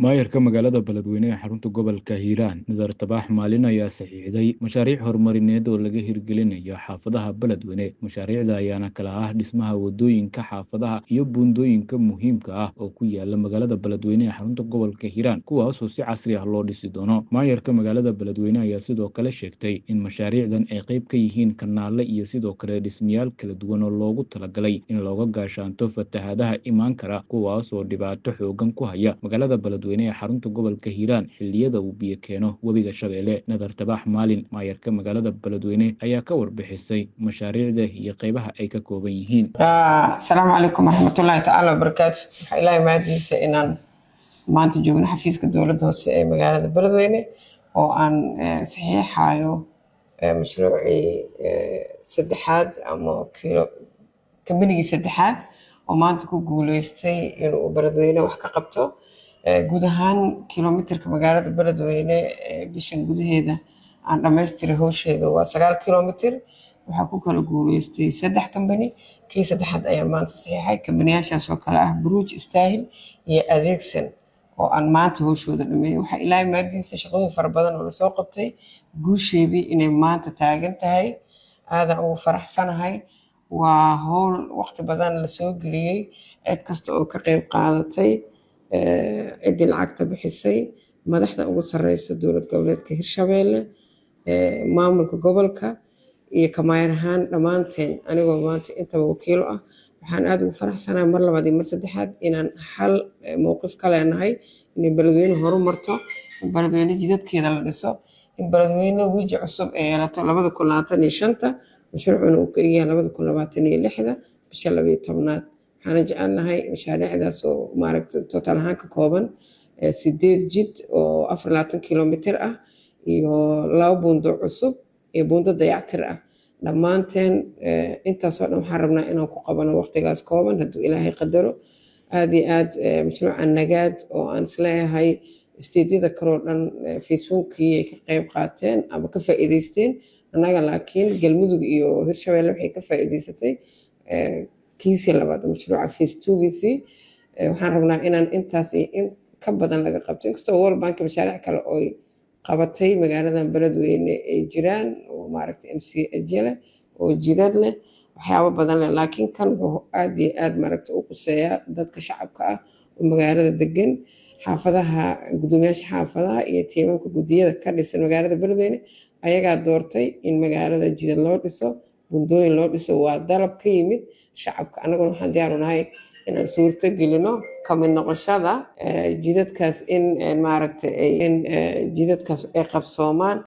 maayarka magaalada beledweyne ee xarunta gobolka hiiraan nadar tabaax maalin ayaa saxiixday mashaariic horumarineed oo laga hirgelinayo xaafadaha beledweyne mashaariicda ayaana kala ah dhismaha wadooyinka xaafadaha iyo buundooyinka muhiimka ah oo ku yaala magaalada beledweyne ee xarunta gobolka hiiraan kuwaasoo si casri ah loo dhisi doono maayarka magaalada beledweyne ayaa sidoo kale sheegtay in mashaariicdan ay qayb ka yihiin kanaale iyo sidoo kale dhismayaal kala duwan oo loogu talagalay in looga gaashaanto fatahaadaha imaan kara kuwaasoo dhibaato xoogan ku haya magaalada beledweyne ee xarunta gobolka hiiraan xilliyada uu biyo keeno webiga shabeelle nadar tabaax maalin maayarka magaalada beledweyne ayaa ka warbixisay mashaariicda iyo qaybaha ay ka kooban yihiin asalaamu calaykum waraxmatullaahi tacaala wabarakaatu waxaa ilaahay mahadiisa inaan maanta joogno xafiiska dowladda hoose ee magaalada beledweyne oo aan saxiixayo mashruucii saddexaad ama kilo kambanigii saddexaad oo maanta ku guuleystay inuu beledweyne wax ka qabto guud ahaan kilomitirka magaalada beledweyne bishan gudaheeda aan dhammaystiray howsheeda waa sagaal kilomitir waxaa ku kala guuleystay saddex kambani kii saddexaad ayaa maanta saxiixay kambaniyaashaas oo kale ah buruuj istaahil iyo adeegsan oo aan maanta howshooda dhameeyay waxaa ilaahay maadiisa shaqooyin fara badan oo lasoo qabtay guusheedii inay maanta taagan tahay aadaan ugu faraxsanahay waa howl waqti badan lasoo geliyey cid kasta oo ka qeyb qaadatay ciddii lacagta bixisay madaxda ugu sareysa dowlad goboleedka hirshabeelle maamulka gobolka iyo kamaayar ahaan dhammaanteen anigoo maanta intaba wakiilo ah waxaan aada ugu faraxsanahay mar labaad iyo mar saddexaad inaan hal mowqif ka leenahay inay beledweyne horu marto in beledweyne jidadkeeda la dhiso in beledweyne wiiji cusub ee yeelato labada kun labaatan iyo shanta mashruucuna uu ka egyahay labada kun labaatan iyo lixda bisha labayo tobnaad waxaana jecelnahay mashaariicdaas oo maaragta total ahaan ka kooban sideed jid oo afar labaatan kilomitir ah iyo laba buundo cusub iyo buundo dayactir ah dhammaanteen intaasoo dhan waxaan rabnaa inaan ku qabano waqtigaas kooban hadduu ilaahay qadaro aada iyo aad mashruuca nagaad oo aan isleeyahay isteedyada kaloo dhan facebookii ay ka qeyb qaateen ama ka faa'iideysteen annaga laakiin galmudug iyo hirshabeelle waxay ka faa'iideysatay kiisii labaad mashruuca facebookiisii waxaan rabnaa inaan intaas iyo in ka badan laga qabto inkastoo world bank mashaariic kale oy qabatay magaaladan beledweyne ay jiraan oo maaragta m c ajele oo jidad leh waxyaabo badan leh laakiin kan wuxuu aada iyo aada maaragta u quseeyaa dadka shacabka ah oo magaalada degan xaafadaha guddoomiyaasha xaafadaha iyo tiimamka guddiyada ka dhisan magaalada beledweyne ayagaa doortay in magaalada jidad loo dhiso bundooyin loo dhiso waa dalab ka yimid shacabka annaguna waxaan diyaaru nahay inaan suurto gelino kamid noqoshada jidadkaas in maaragta in jidadkaas ay qabsoomaan